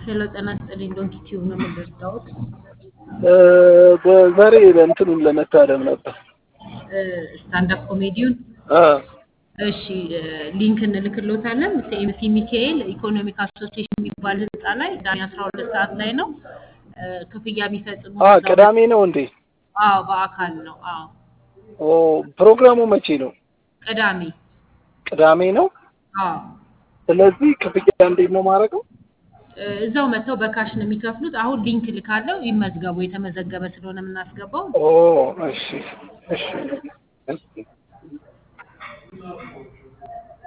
ሄሎ ጤና ይስጥልኝ። ዶንኪ ቲዩብ ነው የምንደርዳውት በዛሬ እንትኑን ለመታደም ነበር። ስታንዳፕ ኮሜዲውን አ እሺ ሊንክ እንልክሎታለን። ሲኤምሲ ሚካኤል ኢኮኖሚክ አሶሲዬሽን የሚባል ህንፃ ላይ ዛሬ አስራ ሁለት ሰዓት ላይ ነው ክፍያ የሚፈጽሙ አ ቅዳሜ ነው እንዴ? አዎ በአካል ነው። አዎ ኦ ፕሮግራሙ መቼ ነው? ቅዳሜ ቅዳሜ ነው። አዎ ስለዚህ ክፍያ እንዴት ነው ማድረገው? እዛው መጥተው በካሽ ነው የሚከፍሉት። አሁን ሊንክ ልካለው ይመዝገቡ። የተመዘገበ ስለሆነ የምናስገባው ኦ እሺ እሺ እሺ